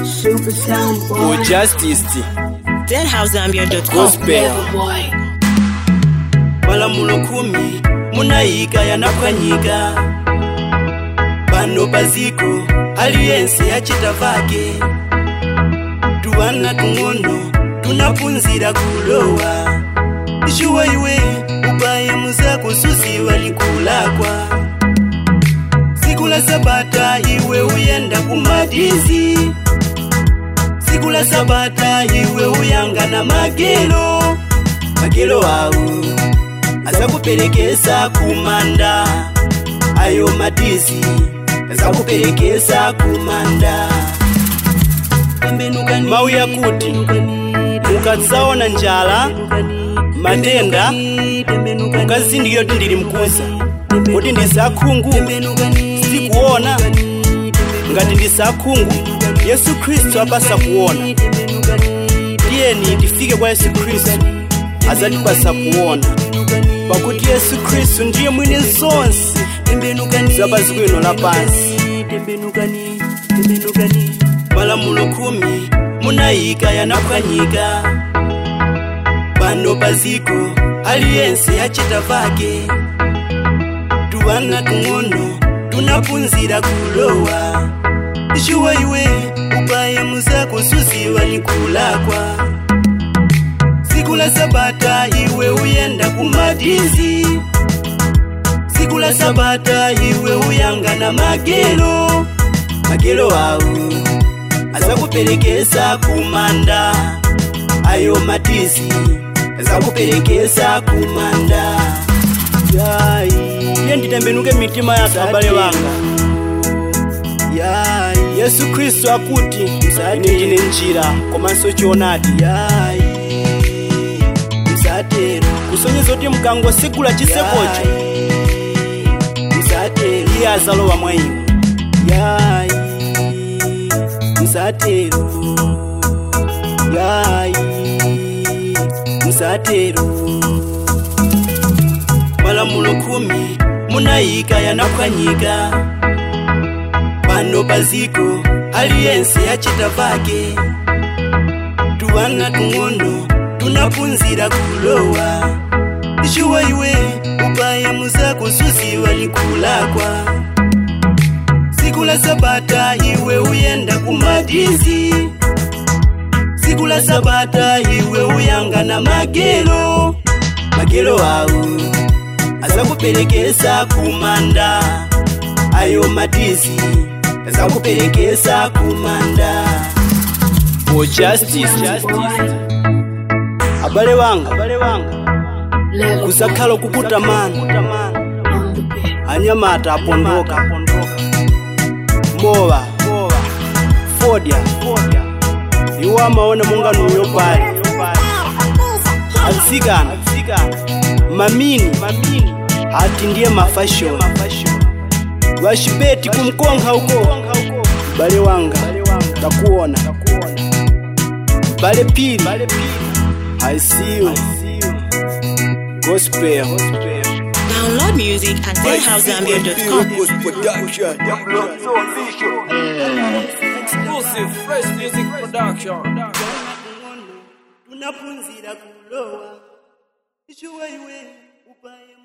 Super sound for boy. justice deadhousezambia.com gospel boy. malamulo khumi munayika yanaphwanyika pano paziko aliyense achita vake tuwana tung'ono tunaphunzira kulowa icuwa iwe ubaye muzako suziwa likulakwa siku la sabata iwe uyenda kumadizi siku la sabata iwe uyangana magelo magelo awu azakuperekesa kumanda ayo madizi azakuperekesa kumanda mau yakuti mukadzaona njala matenda mukazindikira kuti ndili mkuza kuti ndisakhungu sikuona ngati ndisakhungu yesu khristu apasa kuona tiyeni tifike kwa yesu khristu azatipasa kuona pakuti yesu khristu ndiye mwini zonse zapaziko ino lapansi malamulo khumi munayika yanaphwanyika pano paziko aliyense achita vake tuwana tung'ono tunaphunzira kulowa icuwa iwe ubaye muzako suziwa likulakwa siku la sabata iwe uyenda kumadizi siku la sabata iwe uyangana magelo magelo awu azakuperekesa kumanda ayo madizi azakuperekesa kumanda iye nditembenuke mitima yathu abale banga Yai. yesu khristu akuti ine ndine njira komanso choonadi Yai. msatero kusonyeza kuti mukangosegula chisekocho msatero iye azalowa mwa inu Yai. msatero Yai. msatero malamulo khumi munayika yanaphwanyika pano paziko aliyense achita vake tuwana tung'ono tunaphunzira kulowa icuwa iwe ubaye muzako suziwa likulakwa siku la sabata iwe uyenda kumadizi siku la sabata iwe uyangana magelo magelo awu azakuperekesa kumanda ayo madizi azakuperekesa kumanda for justice abale banga Level kusakhala kukutamana on the beat. anyamata apondoka mowa fodya iwo amaona monga nuyo pali atsikana mamini ati ndiye mafashoni vashibeti kumkonkha uko bale wanga takuona bale pili i see you gospel download music at deadhousezambia.com Exclusive fresh music production. tunaphunzira kulowa icuwa iwe ubaye